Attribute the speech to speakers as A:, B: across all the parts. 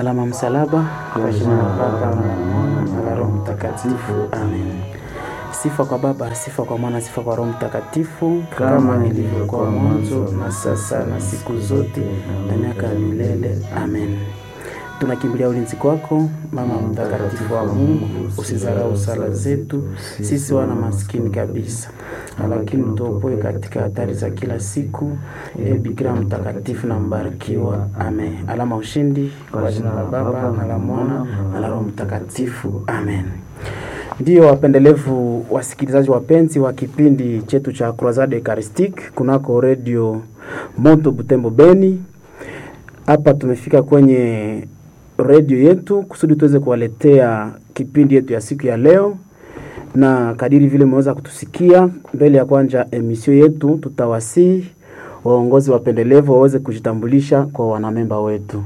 A: Alama msalaba kwa jina la Baba na la Mwana na la Roho Mtakatifu. Amen. Sifa kwa Baba, sifa kwa Mwana, sifa kwa Roho Mtakatifu, kama ilivyokuwa mwanzo na sasa na siku zote na miaka ya milele. Amen. Tunakimbilia ulinzi kwako, Mama mtakatifu wa Mungu, usizarau sala zetu sisi wana maskini kabisa, lakini utuopoe katika hatari za kila siku. E Bikira mtakatifu na mbarikiwa. Amen. Alama ushindi kwa jina la Baba na la Mwana na la Roho Mtakatifu. Amen. Ndiyo wapendelevu wasikilizaji wapenzi wa kipindi chetu cha Croisade Eucharistique kunako redio Moto Butembo Beni. Hapa tumefika kwenye redio yetu kusudi tuweze kuwaletea kipindi yetu ya siku ya leo, na kadiri vile mmeweza kutusikia mbele ya kwanja emisio yetu, tutawasihi waongozi wapendelevu waweze kujitambulisha kwa wanamemba wetu.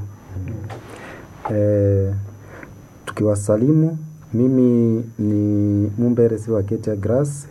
B: Eh, tukiwasalimu, mimi ni Mumbere Siwa Ketia Grace,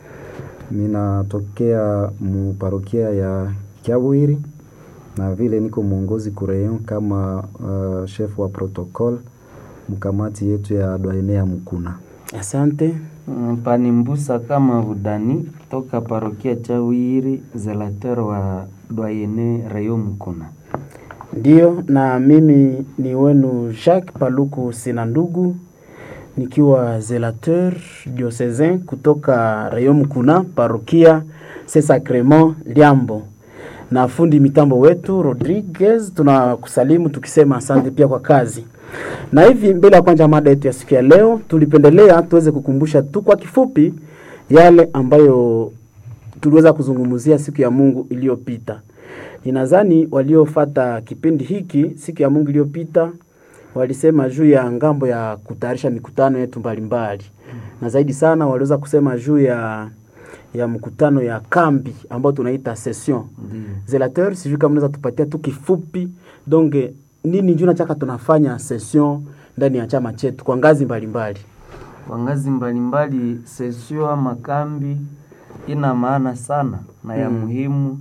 B: minatokea muparokia ya Kiawiri na vile niko mwongozi kureyon kama uh, chef wa protocol mkamati yetu ya doyene ya Mukuna.
A: Asante.
C: Pani Mbusa kama Budani toka parokia Chawiri, zelater wa doyene Rayo Mkuna.
A: Ndiyo, na mimi ni wenu Jacques Paluku sina ndugu nikiwa zelateur diocesain kutoka Rayon Mkuna parokia Saint Sacrement Liambo, na fundi mitambo wetu Rodriguez, tunakusalimu tukisema asante pia kwa kazi. Na hivi mbele ya kwanza mada yetu ya siku ya leo, tulipendelea tuweze kukumbusha tu kwa kifupi yale ambayo tuliweza kuzungumzia siku ya Mungu iliyopita. Ninadhani waliofata kipindi hiki siku ya Mungu iliyopita walisema juu ya ngambo ya kutayarisha mikutano yetu mbalimbali, na zaidi sana waliweza kusema juu ya ya mkutano ya kambi ambayo tunaita session zelateur. Sijui kama unaweza tupatia tu kifupi donge nini njoo nachaka tunafanya session ndani ya chama chetu kwa ngazi mbalimbali.
C: Kwa ngazi mbalimbali, sesio ama kambi ina maana sana na ya
A: Mm.
C: muhimu,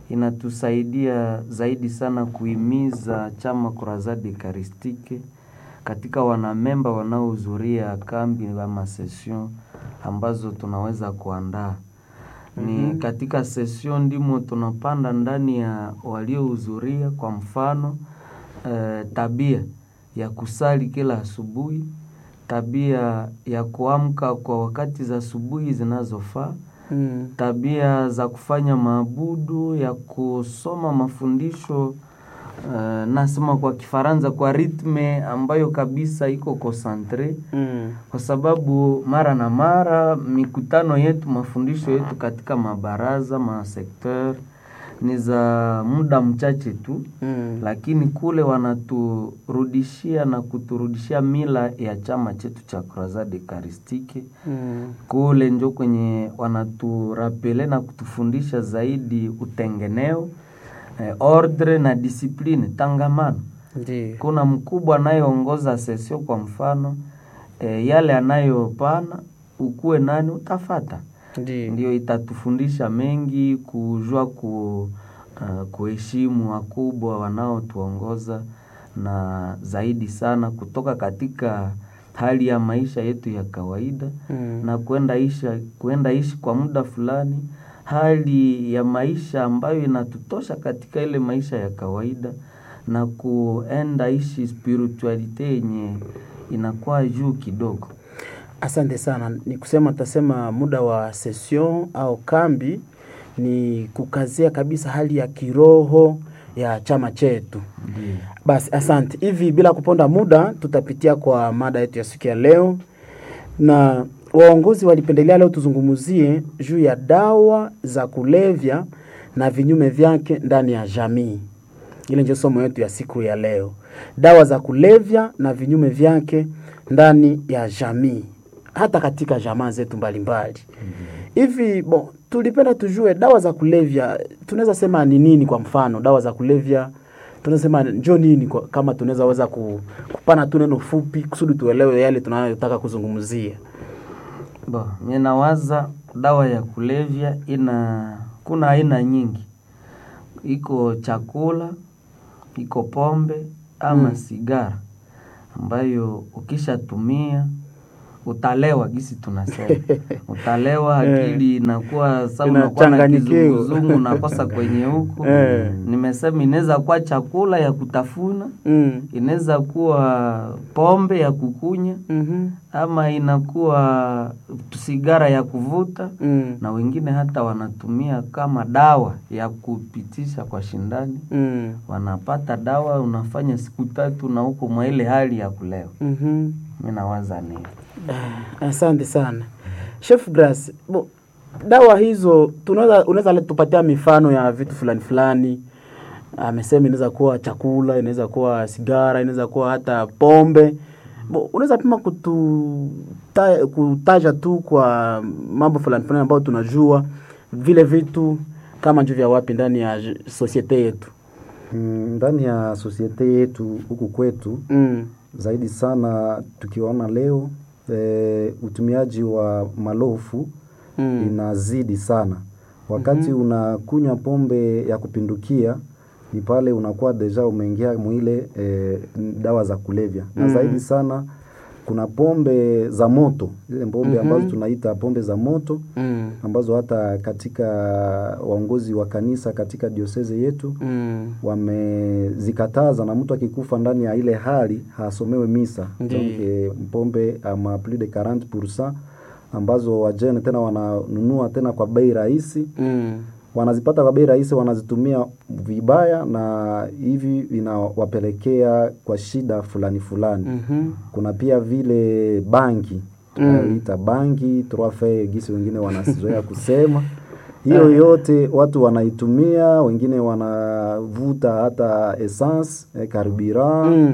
C: inatusaidia zaidi sana kuhimiza chama Croisade Eucharistique katika wanamemba wanaohudhuria kambi ama session ambazo tunaweza kuandaa. Ni katika session ndimo tunapanda ndani ya waliohudhuria, kwa mfano eh, tabia ya kusali kila asubuhi, tabia ya kuamka kwa wakati za asubuhi zinazofaa,
A: Mm.
C: tabia za kufanya maabudu, ya kusoma mafundisho eh, nasema kwa Kifaransa kwa ritme ambayo kabisa iko concentre
A: Mm.
C: kwa sababu mara na mara mikutano yetu, mafundisho yetu katika mabaraza masekteur ni za muda mchache tu,
A: Mm.
C: lakini kule wanaturudishia na kuturudishia mila ya chama chetu cha Croisade Eucharistique.
A: Mm.
C: Kule njo kwenye wanaturapele na kutufundisha zaidi utengeneo, eh, ordre na discipline tangamano
A: Ndiyo.
C: kuna mkubwa anayeongoza sesio kwa mfano e, yale anayopana ukuwe nani utafata,
A: Ndiyo.
C: ndio itatufundisha mengi, kujua ku, uh, kuheshimu wakubwa wanaotuongoza na zaidi sana kutoka katika hali ya maisha yetu ya kawaida
A: Mm.
C: na kwenda isha kwenda ishi kwa muda fulani hali ya maisha ambayo inatutosha katika ile maisha ya kawaida na kuenda ishi spiritualite yenye inakuwa juu kidogo.
A: Asante sana. Ni kusema tasema muda wa session au kambi ni kukazia kabisa hali ya kiroho ya chama chetu.
C: Ndiyo.
A: Basi asante. Hivi bila kuponda muda, tutapitia kwa mada yetu ya siku ya leo, na waongozi walipendelea leo tuzungumzie juu ya dawa za kulevya na vinyume vyake ndani ya jamii. Ile ndio somo yetu ya siku ya leo, dawa za kulevya na vinyume vyake ndani ya jamii, hata katika jamaa zetu mbalimbali. Hivi bon, tulipenda tujue dawa za kulevya tunaweza sema ni nini? Kwa mfano dawa za kulevya tunaweza sema njo nini, kwa- kama tunaweza weza ku- kupana tu neno fupi kusudi tuelewe yale tunayotaka kuzungumzia.
C: Bo, ninawaza dawa ya kulevya ina kuna aina nyingi, iko chakula, iko pombe ama
A: Mm.
C: sigara ambayo ukishatumia utalewa gisi tunasema utalewa akili inakuwa sa unakuwa na
A: Inachanganyikiwa.
C: kizunguzungu unakosa kwenye huku
A: Eh.
C: nimesema inaweza kuwa chakula ya kutafuna
A: Mm.
C: inaweza kuwa pombe ya kukunya
A: Mhm.
C: ama inakuwa sigara ya kuvuta
A: Mm.
C: na wengine hata wanatumia kama dawa ya kupitisha kwa shindani
A: Mm.
C: wanapata dawa unafanya siku tatu na huko mwa ile hali ya kulewa
A: Mhm.
C: mi nawaza ni
A: Asante sana Chef Grace. Bo, dawa hizo tunaweza unaweza le- tupatia mifano ya vitu fulani fulani. Amesema inaweza kuwa chakula, inaweza kuwa sigara, inaweza kuwa hata pombe. Bo, unaweza pima kutu ta, kutaja tu kwa mambo fulani fulani ambayo tunajua vile vitu kama njo vya wapi ndani ya j- societe yetu.
B: Mm, ndani ya sosiete yetu huku kwetu
A: Mm.
B: zaidi sana tukiona leo e, utumiaji wa malofu
A: Mm.
B: inazidi sana wakati unakunywa pombe ya kupindukia ni pale unakuwa deja umeingia mwile e, dawa za kulevya na
A: Mm.
B: zaidi sana kuna pombe za moto zile pombe
A: Mhm.
B: ambazo tunaita pombe za moto
A: Mm.
B: ambazo hata katika waongozi wa kanisa katika dioseze yetu
A: Mm.
B: wamezikataza na mtu akikufa ndani ya ile hali hasomewe misa
A: Ndiyo.
B: Donc, eh, mpombe ama plus de 40% ambazo wajene tena wananunua tena kwa bei rahisi
A: Mm.
B: wanazipata kwa bei rahisi wanazitumia vibaya na hivi vinawapelekea kwa shida fulani fulani
A: Mhm.
B: kuna pia vile bangi tunayoita bangi trofe gisi wengine wanazoea kusema hiyo yote watu wanaitumia wengine wanavuta hata essence eh, carburant
A: Mm.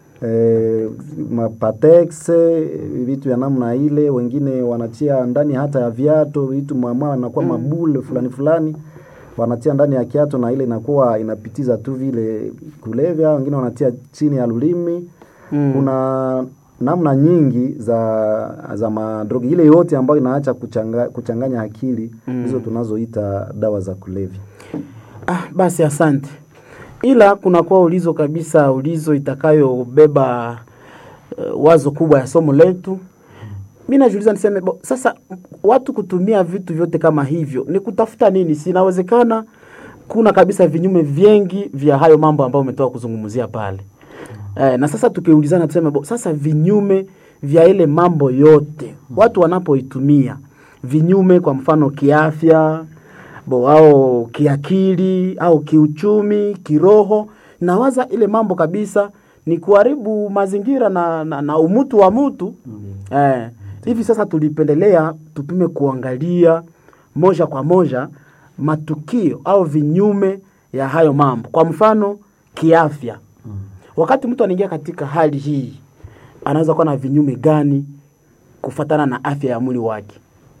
B: eh, mapatex eh, vitu ya namna ile wengine wanatia ndani hata ya viatu vitu mwamwa wanakuwa mabule fulani fulani wanatia ndani ya kiatu na ile inakuwa inapitiza tu vile kulevya wengine wanatia chini ya lulimi
A: Mm.
B: kuna namna nyingi za za madrogi ile yote ambayo inaacha kuchanga, kuchanganya akili hizo tunazoita dawa za kulevya
A: Ah, basi asante. Ila kunakuwa ulizo kabisa, ulizo itakayobeba uh, wazo kubwa ya somo letu. Mi najiuliza niseme bo, sasa watu kutumia vitu vyote kama hivyo ni kutafuta nini? Si inawezekana kuna kabisa vinyume vingi vya hayo mambo ambayo umetoka kuzungumzia pale. Eh, na sasa tukiulizana tuseme bo, sasa vinyume vya ile mambo yote watu wanapoitumia vinyume, kwa mfano kiafya, bo au kiakili au kiuchumi, kiroho, nawaza ile mambo kabisa ni kuharibu mazingira na, na, na umutu wa mtu eh, hivi sasa tulipendelea tupime kuangalia moja kwa moja matukio au vinyume ya hayo mambo. Kwa mfano kiafya, wakati mtu anaingia katika hali hii anaweza kuwa na vinyume gani kufatana na afya ya mwili wake?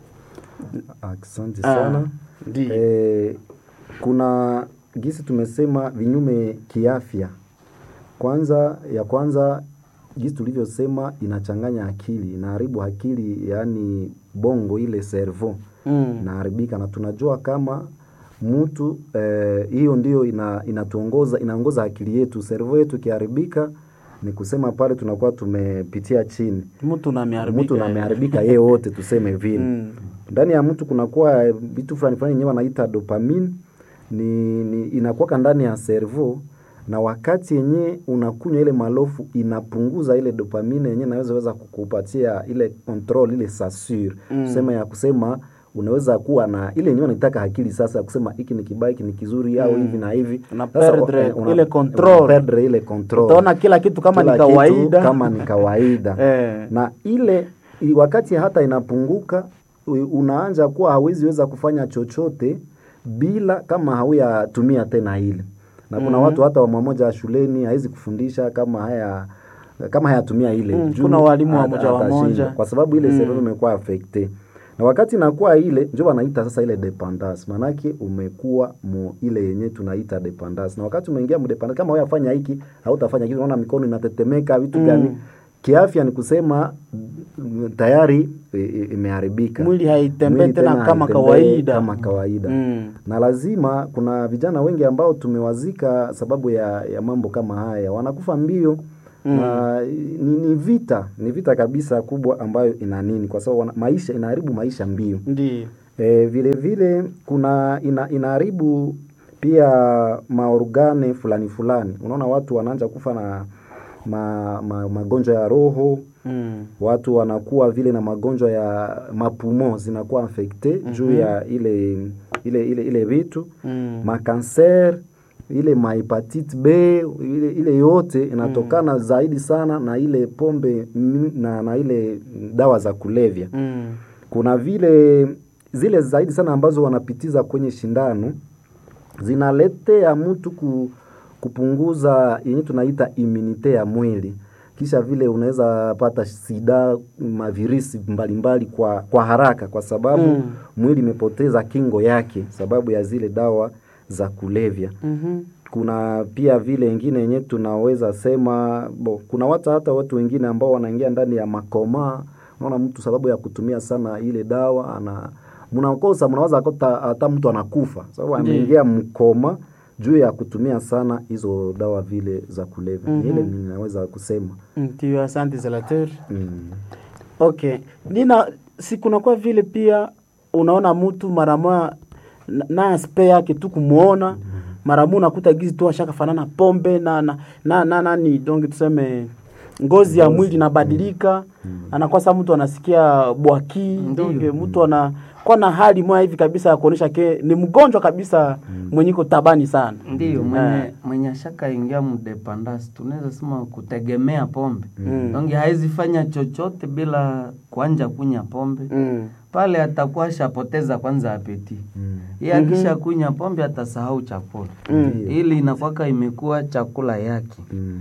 B: asante
A: Ah,
B: sana
A: ndiyo.
B: eh, kuna gisi tumesema vinyume kiafya kwanza ya kwanza gisi tulivyosema inachanganya akili inaharibu akili yaani bongo ile cerveau
A: Mm.
B: inaharibika na tunajua kama mtu eh, hiyo ndio ina, inatuongoza inaongoza akili yetu cerveau yetu ikiharibika ni kusema pale tunakuwa tumepitia chini
A: Mtu na ameharibika.
B: mtu na ameharibika yeye wote tuseme vile
A: Mm.
B: ndani ya mtu kunakuwa eh, vitu fulani fulani yenyewe wanaita dopamine ni, ni inakuwaka ndani ya cerveau na wakati yenyewe unakunywa ile malofu inapunguza ile dopamine yenyewe naweza weza kukupatia ile control ile sasure
A: Mm.
B: kusema ya kusema unaweza kuwa na ile yenyewe naitaka akili sasa ya kusema hiki ni kibaya hiki ni kizuri au
A: Mm.
B: hivi na hivi
A: Una
B: Sasa,
A: perdre
B: eh, una-
A: ile control.
B: una perdre ile control
A: Utaona kila kitu kama
B: Kila
A: ni
B: kitu
A: kawaida.
B: kama ni kawaida
A: Eh.
B: na ile i- wakati hata inapunguka u- unaanza kuwa hawezi weza kufanya chochote bila kama hauyatumia tena ile na kuna
A: Mhm.
B: watu hata wa mmoja shuleni hawezi kufundisha kama haya kama hayatumia ile
A: Mm,
B: juu
A: kuna walimu wa
B: hata-
A: moja wa
B: atashindwa.
A: moja.
B: kwa sababu ile
A: Mm.
B: cerveau imekuwa affecte na wakati inakuwa ile ndio wanaita sasa ile dependance manake umekuwa mu ile yenye tunaita dependance na wakati umeingia mu dependance kama wewe afanya hiki hautafanya kitu unaona mikono inatetemeka vitu
A: Mm.
B: gani kiafya ni kusema mm, tayari i- i- imeharibika
A: Mwili haitembei
B: Mwili
A: tena kama
B: haitembei
A: kawaida.
B: kama kawaida
A: Mm.
B: na lazima kuna vijana wengi ambao tumewazika sababu ya, ya mambo kama haya wanakufa mbio na ni, ni vita ni vita kabisa kubwa ambayo ina nini kwa sababu wana- maisha inaharibu maisha mbio
A: Ndiyo.
B: e, vile vile kuna ina, inaharibu pia maorgane fulani fulani unaona watu wanaanza kufa na ma, ma, magonjwa ya roho
A: Mm.
B: watu wanakuwa vile na magonjwa ya mapumo zinakuwa infecte juu ya ile ile ile ile vitu
A: Mm.
B: makanser ile mahepatite b ile, ile yote inatokana zaidi sana na ile pombe mm, na, na ile dawa za kulevya
A: Mm.
B: kuna vile zile zaidi sana ambazo wanapitiza kwenye shindano zinaletea mtu ku, kupunguza yenye tunaita imunite ya mwili kisha vile unaweza pata sida mavirisi mbalimbali kwa, kwa haraka kwa sababu
A: Mm.
B: mwili imepoteza kingo yake sababu ya zile dawa za kulevya
A: Mhm.
B: kuna pia vile ingine yenye tunaweza sema bo, kuna watu hata watu wengine ambao wanaingia ndani ya makoma unaona mtu sababu ya kutumia sana ile dawa ana mnakosa mnaweza kuta hata mtu anakufa sababu
A: Ndiyo.
B: ameingia mkoma juu ya kutumia sana hizo dawa vile za kulevya mm
A: Mhm.
B: ile ninaweza kusema
A: Ndiyo, asante Zelater.
B: mm.
A: Okay, nina si kunakuwa vile pia unaona mtu mara moja na- na aspe yake tu kumuona mara moja unakuta gizi tu ashaka fanana pombe na na na, na nani donc tuseme ngozi ya mwili inabadilika anakuwa sa mtu anasikia bwaki
C: Ndiyo.
A: donc mtu anakuwa na hali moja hivi kabisa ya kuonyesha ke ni mgonjwa kabisa mwenye iko tabani sana
C: ndiyo mwenye,
A: Eh.
C: mwenye ashaka ingia mdependance tunaweza sema kutegemea pombe
A: Mm.
C: donge hawezi fanya chochote bila kuanja kunya pombe
A: mm.
C: pale atakuwa ashapoteza kwanza apeti
B: Mm.
C: ye akisha kunya pombe atasahau chakula
B: Ndiyo.
C: ili inakwaka imekuwa chakula yake
B: Mm.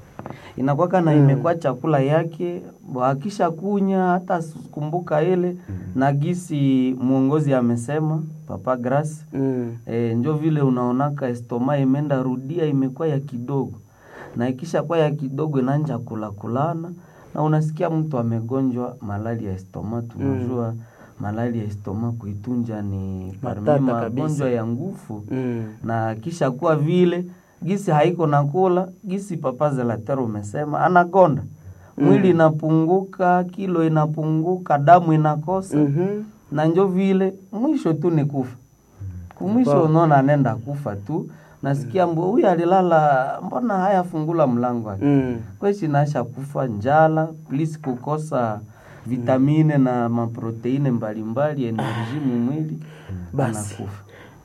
C: inakwaka na imekuwa chakula yake bo akisha kunya hata kumbuka ile na gisi mwongozi amesema papa Grace
A: Mm.
C: e, njo vile unaonaka estoma imenda rudia imekuwa ya kidogo na ikisha kuwa ya kidogo inaanja kula kulana na unasikia mtu amegonjwa malali ya estoma tunajua malali ya estoma kuitunja ni parmi
A: Matata
C: magonjwa
A: kabisa.
C: ya nguvu
A: Mm.
C: na kisha kuwa vile gisi haiko nakula gisi papa zelatero umesema anagonda mwili inapunguka kilo inapunguka damu inakosa
A: Mhm.
C: na njo vile mwisho tu ni kufa kumwisho unaona anenda kufa tu nasikia mbo huyu alilala mbona hayafungula mlango wake
A: Mm.
C: kweshi naasha kufa njala plus kukosa vitamine na maproteine mbalimbali enerji mumwili
A: Basi.
C: anakufa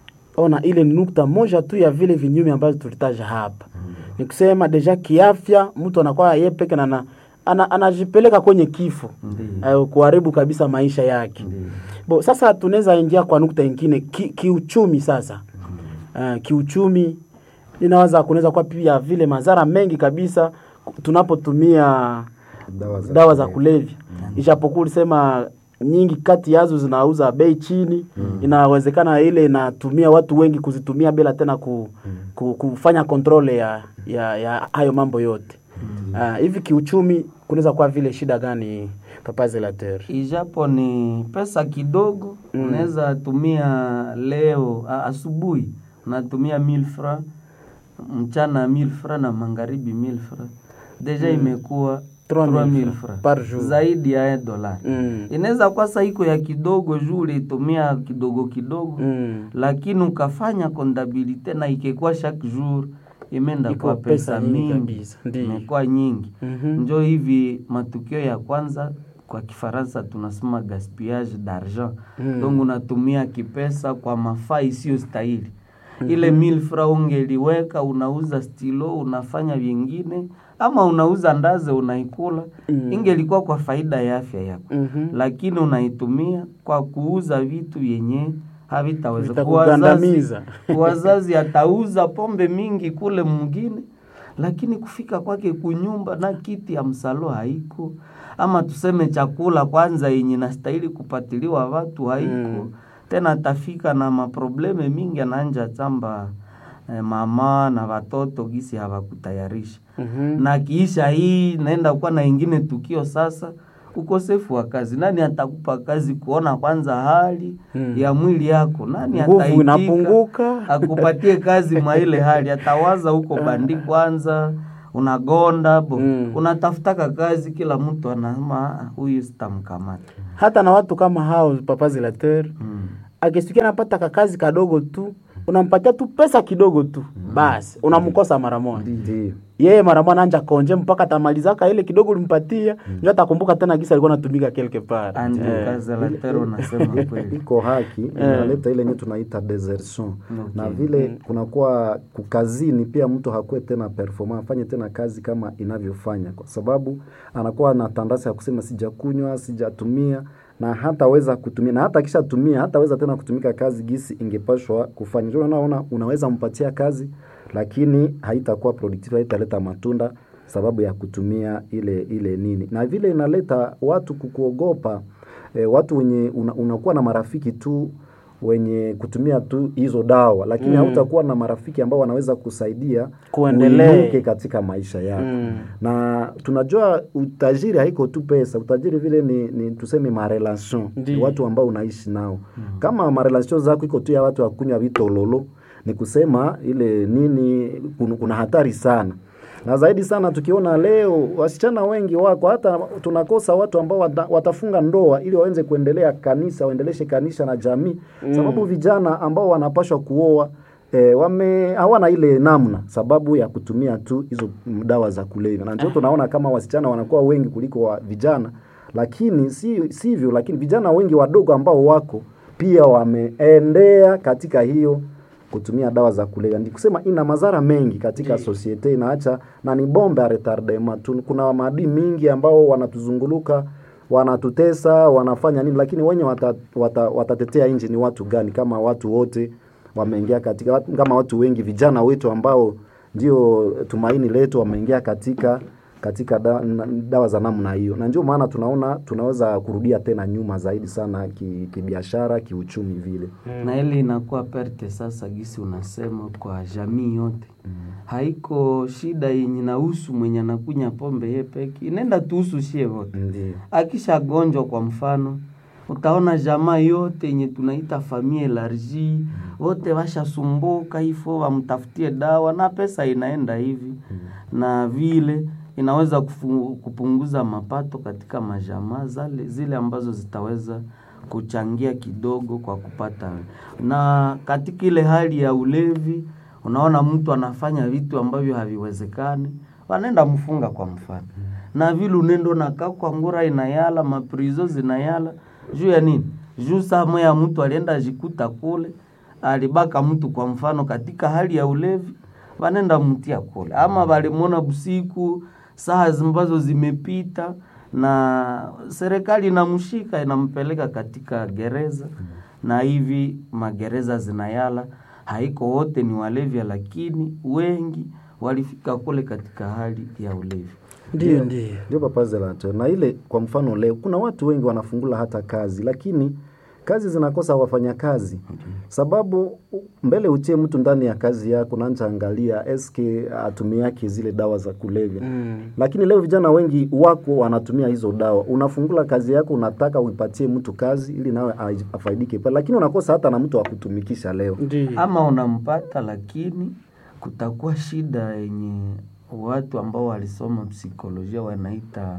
A: ona ile ni nukta moja tu ya vile vinyume ambazo tulitaja hapa ni kusema deja kiafya mtu anakuwa yeye peke na ana- ana, anajipeleka kwenye kifo
C: Ndiyo.
A: uh, kuharibu kabisa maisha yake
C: Ndiyo.
A: bo sasa tunaweza ingia kwa nukta ingine ki, kiuchumi sasa uh, kiuchumi ninaweza kunaweza kuwa pia vile madhara mengi kabisa tunapotumia
B: dawa za,
A: dawa za kulevya ijapokuwa ulisema nyingi kati yazo zinauza bei chini inawezekana ile inatumia watu wengi kuzitumia bila tena ku, ku, kufanya kontrole ya, ya, ya hayo mambo yote Ah, hivi kiuchumi kunaweza kuwa vile shida gani papa zelater
C: ijapo ni pesa kidogo unaweza tumia leo a- asubuhi unatumia 1000 fra mchana 1000 fra na magharibi 1000 fra deja imekuwa
A: 3000
C: 3000
A: fra
C: fra
A: par jour.
C: zaidi ya dola
A: mm.
C: inaweza kuwa saiko ya kidogo juu ulitumia kidogo kidogo
A: mm.
C: lakini ukafanya kontabilite na ikekuwa chaque jour imeenda
A: Iko
C: kwa
A: pesa
C: pesa
A: nyingi
C: mingi
A: kabisa, ndiyo.
C: imekuwa nyingi
A: Mhm.
C: njo hivi matukio ya kwanza kwa kifaransa tunasema gaspillage d'argent
A: Mm.
C: donc unatumia kipesa kwa mafaa isiyo stahili ile mil fra ungeliweka unauza stilo unafanya vingine ama unauza ndaze unaikula
A: Mm.
C: ingelikuwa kwa faida ya afya yako
A: Mhm.
C: lakini unaitumia kwa kuuza vitu vyenye havitaweza Kwa wazazi,
A: Vitakugandamiza.
C: wazazi atauza pombe mingi kule mwingine lakini kufika kwake kunyumba na kiti ya msalo haiko ama tuseme chakula kwanza yenye nastahili kupatiliwa watu haiko
A: Mm.
C: tena atafika na maprobleme mingi anaanja chamba eh, mama na watoto gisi hawakutayarisha
A: Mhm.
C: na kiisha hii naenda kuwa na ingine tukio sasa ukosefu wa kazi nani atakupa kazi kuona kwanza hali
A: Mm.
C: ya mwili yako nani
A: Nguvu
C: ataitika
A: inapunguka.
C: akupatie kazi mwa ile hali atawaza huko bandi kwanza unagonda bo
A: Mm.
C: unatafutaka kazi kila mtu anasema "Ah, huyu sitamkamata
A: hata na watu kama hao papa zilateur
C: mm.
A: akisikia anapata kakazi kadogo tu unampatia tu pesa kidogo tu basi unamkosa mara moja
B: Ndiyo.
A: yeye mara moja anja konje mpaka atamalizaka ile kidogo ulimpatia ndio atakumbuka tena gisa alikuwa anatumika quelque part
C: Andrew
A: Eh.
C: Kazalatero unasema kweli
B: iko haki inaleta ile yenye tunaita desertion na vile kunakuwa kukazini pia mtu hakuwe tena performa afanye tena kazi kama inavyofanya kwa sababu anakuwa na tandasi ya kusema sijakunywa sijatumia na hataweza kutumia na hata akishatumia hataweza tena kutumika kazi gisi ingepashwa kufanya ndio unaona unaweza mpatia kazi lakini haitakuwa productive haitaleta matunda sababu ya kutumia ile ile nini na vile inaleta watu kukuogopa e, watu wenye una, unakuwa na marafiki tu wenye kutumia tu hizo dawa lakini
A: Mm.
B: hautakuwa na marafiki ambao wanaweza kusaidia
A: Kuendelee.
B: uinuke katika maisha yako
A: Mm.
B: na tunajua utajiri haiko tu pesa utajiri vile ni, ni tuseme marelation
A: Ndiyo.
B: watu ambao unaishi nao kama marelation zako iko tu ya watu wakunywa vitololo ni kusema ile nini kuna, kuna hatari sana na zaidi sana tukiona leo wasichana wengi wako hata tunakosa watu ambao wata, watafunga ndoa ili waweze kuendelea kanisa waendeleshe kanisa na jamii mm. sababu vijana ambao wanapashwa kuoa E, wame hawana ile namna sababu ya kutumia tu hizo mm, dawa za kulevya na ndio tunaona kama wasichana wanakuwa wengi kuliko wa vijana lakini si sivyo lakini vijana wengi wadogo ambao wako pia wameendea katika hiyo kutumia dawa za kulevya ni kusema ina madhara mengi katika societe inaacha na ni bombe ya retardement Tu- kuna maadui mingi ambao wanatuzunguluka wanatutesa wanafanya nini lakini wenye wata, wata, watatetea nchi ni watu gani kama watu wote wameingia katika watu- kama watu wengi vijana wetu ambao ndio tumaini letu wameingia katika katika da, na- dawa za namna hiyo na ndio maana tunaona tunaweza kurudia tena nyuma zaidi sana ki- kibiashara kiuchumi vile
C: na ile inakuwa perte sasa gisi unasema kwa jamii yote haiko shida yenye nahusu mwenye anakunya pombe ye peke inaenda tuhusu shie wote
B: ndio
C: akishagonjwa kwa mfano utaona jamaa yote yenye tunaita famille elargi wote washasumbuka ifo wamtafutie dawa na pesa inaenda hivi na vile inaweza kufu, kupunguza mapato katika majamaa zale zile ambazo zitaweza kuchangia kidogo kwa kupata na katika ile hali ya ulevi unaona mtu anafanya vitu ambavyo haviwezekani wanaenda mfunga kwa mfano na vile unendo nakaa kwa ngura inayala maprizo zinayala juu ya nini juu saa moya mtu alienda jikuta kule alibaka mtu kwa mfano katika hali ya ulevi wanenda mtia kule ama walimwona busiku saa ambazo zimepita na serikali inamshika inampeleka katika gereza na hivi magereza zinayala haiko wote ni walevya lakini wengi walifika kule katika hali ya ulevi
A: ndio ndio
B: ndio papa Zelato. Na ile kwa mfano leo kuna watu wengi wanafungula hata kazi, lakini kazi zinakosa wafanyakazi sababu u- mbele uchie mtu ndani ya kazi yako naanza angalia eske atumiake zile dawa za kulevya
A: Mm.
B: lakini leo vijana wengi wako wanatumia hizo dawa. Unafungula kazi yako, unataka uipatie mtu kazi ili nawe ai- afaidike pale, lakini unakosa hata na mtu wa kutumikisha leo.
A: ndio
C: ama unampata lakini kutakuwa shida yenye watu ambao walisoma psikolojia wanaita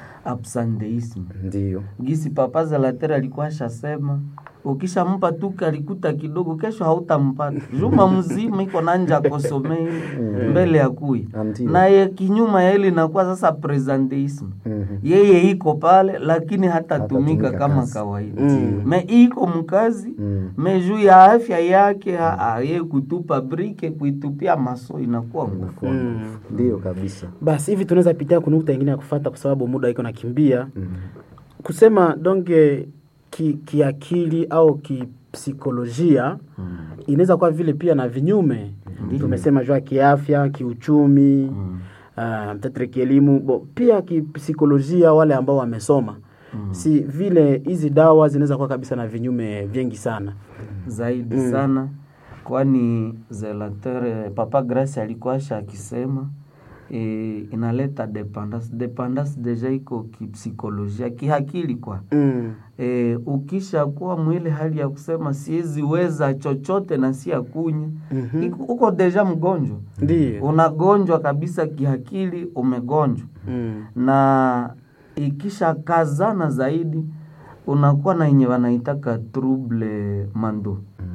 C: absenteism
B: Ndio
C: gisi papa Zalatera alikuwa ashasema ukishampa tu kalikuta kidogo kesho hautampata juma mzima iko nanja kosomei mbele ya kui
B: Ndio.
C: naye kinyuma ya ile inakuwa sasa presenteism
B: Mhm.
C: yeye iko pale lakini hatatumika
B: Hatatumika
C: kama
B: kazi.
C: kawaida
A: Mm.
C: me iko mkazi
B: Mm.
C: me juu ya afya yake ha- ha- ye kutupa brike kuitupia maso inakuwa nguvu
A: Mm.
B: Ndio kabisa.
A: basi hivi tunaweza pitia kunukta ingine ya kufata kwa sababu muda iko nakimbia kusema donge ki- kiakili au kipsikolojia inaweza kuwa vile pia na vinyume tumesema jua kiafya kiuchumi
C: Mm.
A: uh, tetre kielimu bo, pia kipsikolojia wale ambao wamesoma si vile hizi dawa zinaweza kuwa kabisa na vinyume vingi sana
C: zaidi sana kwani zelatere papa Grace alikuwa asha akisema e, inaleta dependance dependance deja iko kipsikolojia kihakili kwa
A: Mm.
C: e, ukisha kuwa mwile hali ya kusema siwezi weza chochote na si akunya
A: Mhm.
C: iko- uko deja mgonjwa
A: Ndiyo.
C: unagonjwa kabisa kihakili umegonjwa
A: Mm.
C: na ikisha kazana zaidi unakuwa na yenye wanaitaka trouble mando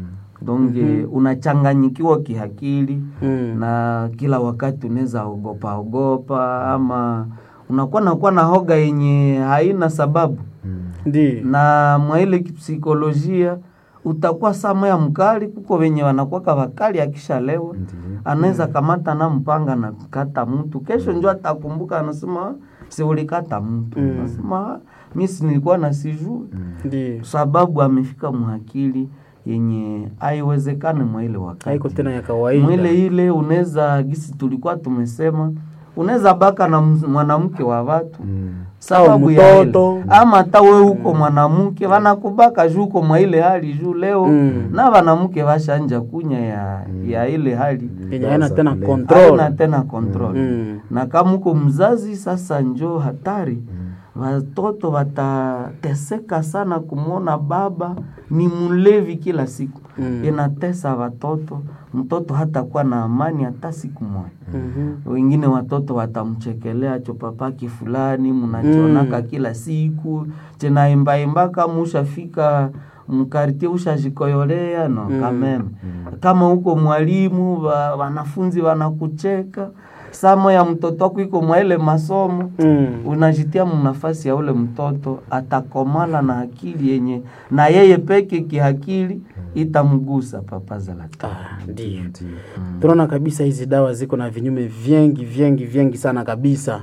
C: donge unachanganyikiwa kihakili
A: Mm.
C: na kila wakati unaweza ogopa ogopa ama unakuwa nakuwa na hoga yenye haina sababu
A: Ndiyo.
C: na mwa ile kipsikolojia utakuwa sama ya mkali kuko wenye wanakuwaka wakali akishalewa anaweza kamata na mpanga na kata mtu kesho njo atakumbuka anasema si ulikata mtu
A: Mm.
C: anasema mi si nilikuwa na sijui
A: Ndiyo.
C: sababu amefika mwakili yenye haiwezekane mwa ile wakati
A: Haiko tena ya kawaida.
C: mwile ile unaweza gisi tulikuwa tumesema unaweza baka na ms- mwanamke wa watu sababu ya
A: mtoto.
C: ile ama hata we uko mwanamke wanakubaka juu uko mwa ile hali juu leo
A: Mm.
C: na wanamke washanja kunya ya, ya ile hali
A: Yenye haina tena
B: Haina
A: control.
C: haina tena control
A: Mm.
C: na kama uko mzazi sasa njo hatari watoto watateseka sana kumwona baba ni mlevi kila siku
A: Mm.
C: inatesa watoto mtoto hatakuwa na amani hata siku moja
A: Mhm.
C: wengine watoto watamchekelea chopapaki fulani mnachonaka kila siku chenaimbaimba kama ushafika mkartie ushajikoyolea no kameme kama huko mwalimu wa, wanafunzi wanakucheka samo ya mtoto wako iko mwa ile masomo
A: Mm.
C: unajitia mnafasi ya ule mtoto atakomala na akili yenye na yeye peke kihakili itamgusa papaza la
A: Ah, ndiyo. Tunaona kabisa hizi dawa ziko na vinyume vyengi vyengi vyengi sana kabisa.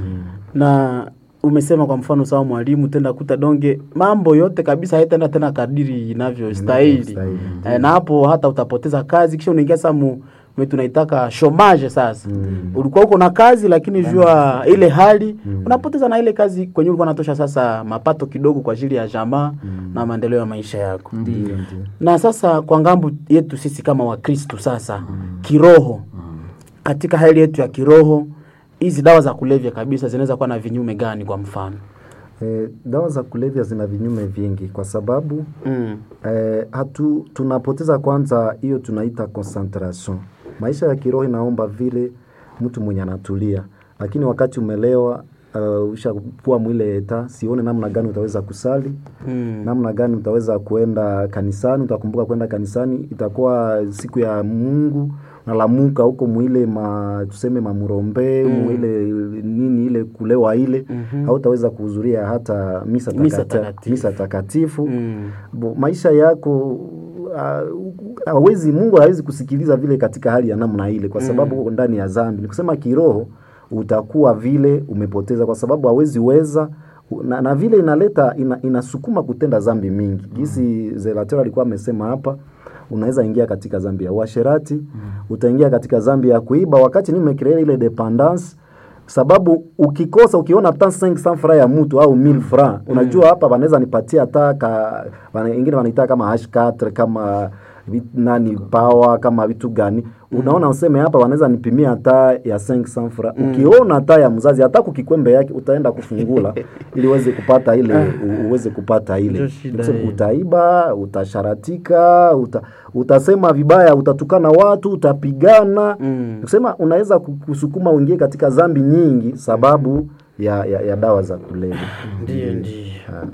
A: Na umesema kwa mfano sawa mwalimu tenda kuta donge mambo yote kabisa haitaenda tena kadiri inavyostahili.
B: Inavyostahili,
A: Eh, na hapo hata utapoteza kazi kisha unaingia sasa mu mwe tunaitaka chomage sasa. Ulikuwa uko na kazi lakini jua ile hali unapoteza na ile kazi kwenye ulikuwa unatosha sasa mapato kidogo kwa ajili ya jamaa na maendeleo ya maisha yako.
C: Ndiyo.
A: Na sasa kwa ngambo yetu sisi kama Wakristu sasa kiroho, katika hali yetu ya kiroho, hizi dawa za kulevya kabisa zinaweza kuwa na vinyume gani? Kwa mfano
B: Eh, dawa za kulevya zina vinyume vingi kwa sababu
A: mm.
B: eh, hatu tunapoteza kwanza hiyo tunaita concentration. Maisha ya kiroho inaomba vile mtu mwenye anatulia, lakini wakati umelewa uh, ushakuwa mwile eta, sione namna gani utaweza kusali
A: Mm.
B: namna gani utaweza kuenda kanisani, utakumbuka kwenda kanisani, itakuwa siku ya Mungu nalamuka huko mwile ma tuseme mamurombe
A: Mm.
B: mwile nini ile kulewa ile
A: Mhm.
B: hautaweza kuhudhuria hata misa,
A: Misa
B: takata-
A: takatifu.
B: misa takatifu
A: Mm.
B: Bo, maisha yako ah, hawezi Mungu hawezi kusikiliza vile katika hali ya namna ile, kwa sababu uko ndani ya dhambi. Ni kusema kiroho utakuwa vile umepoteza, kwa sababu hawezi weza na, na vile inaleta ina, inasukuma kutenda dhambi mingi. Jinsi Zelator alikuwa amesema hapa, unaweza ingia katika dhambi ya uasherati, utaingia katika dhambi ya kuiba, wakati ni umecreate ile dependance sababu ukikosa ukiona hata 500 francs ya mtu au 1000 francs unajua hapa wanaweza nipatia hata ka wana- wengine wanaita kama H4 kama vit- nani power kama vitu gani unaona useme hapa wanaweza nipimia hata ya 500 francs ukiona hata ya mzazi hata kukikwembe yake utaenda kufungula ili uweze kupata ile u- uweze kupata ile
A: Ndio shida
B: Nikusema
A: hiyo.
B: utaiba utasharatika uta, utasema vibaya utatukana watu utapigana
A: Mm.
B: kusema unaweza ku- kusukuma uingie katika dhambi nyingi sababu ya, ya, ya dawa za kulevya
A: Ndiyo, ndiyo.
B: Ah.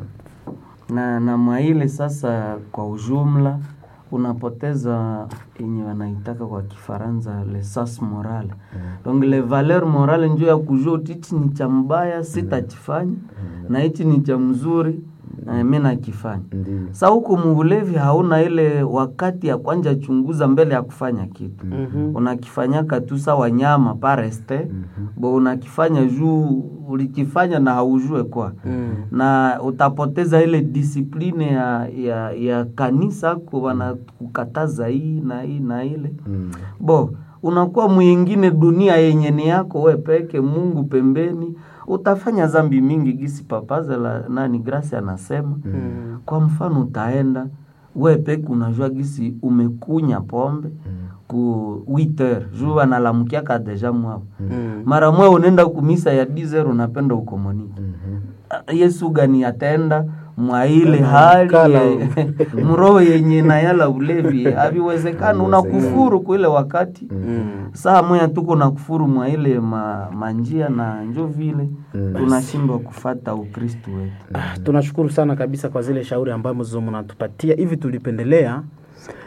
C: na na mwaile sasa kwa ujumla unapoteza yenye wanaitaka kwa kifaransa le sas moral donc le valeur morale njo ya kujua uti hichi ni cha mbaya sitakifanya na hichi ni cha mzuri na mi nakifanya
B: Ndiyo.
C: sa huku muulevi hauna ile wakati ya kwanja chunguza mbele ya kufanya kitu
A: Mhm.
C: unakifanyaka tu sa wanyama pareste bo unakifanya juu ulikifanya na haujue kwa
A: Mm.
C: na utapoteza ile disipline ya, ya, ya kanisa ko wanakukataza hii na hii na ile
B: Mm.
C: bo unakuwa mwingine dunia yenye ni yako we peke mungu pembeni utafanya zambi mingi gisi papaza la nani grasi anasema
A: Mm.
C: kwa mfano utaenda we peke unajua gisi umekunya pombe ku 8 heures juu wanalamukiaka deja mwao
A: Mm.
C: mara mwe unaenda kumisa ya 10 heures unapenda ukomunike yesu gani atenda mwa ile hali
B: kala.
C: ye- mroho yenye nayala ulevi haviwezekani unakufuru kwa ile wakati
A: Mm.
C: saa moya tuko na kufuru mwa ile ma, manjia na njo vile tunashindwa kufata ukristu wetu
A: Ah, tunashukuru sana kabisa kwa zile shauri ambazo mnatupatia hivi tulipendelea